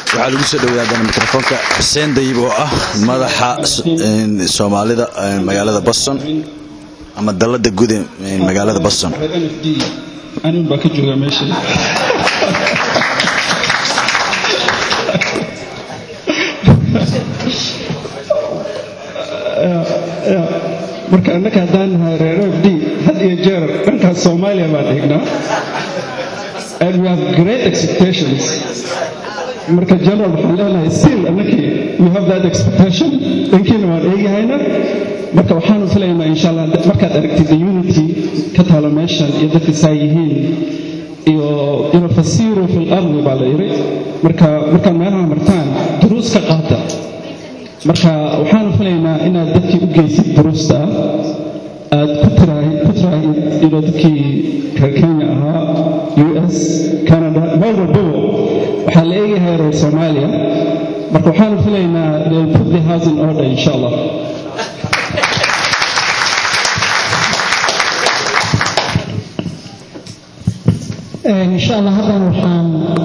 waxaa lagu soo dhaweeya haddana mikrofoonka xuseen dayib oo ah madaxa soomaalida magaalada boston ama dalada guud ee magaalada boston anin baa ka jooga meesha marka annaka haddaan nahay reer f d had iyo jeer dhankaas soomaaliya baan eegnaa and we have great expectations marka general waxaan leenahay still annakii we have that expectation dhankiina waan eegahayna marka waxaanu filaynaa insha allah markaad aragtid the unity ka taalo meeshan iyo dadka saa yihiin iyo ino fasiiru fi lardi baa la yidhi marka markaad meelaha martaan duruus ka qaata marka waxaanu filaynaa inaad dadkii u geysid duruusta aad ku tiraahid ino dadkii reer kenya ahaa u s canada meel walbaba waxaa la eegahay reer soomaaliya marka waxaanu filaynaa they'll put the house in order insha allah insha allah haddana waxaan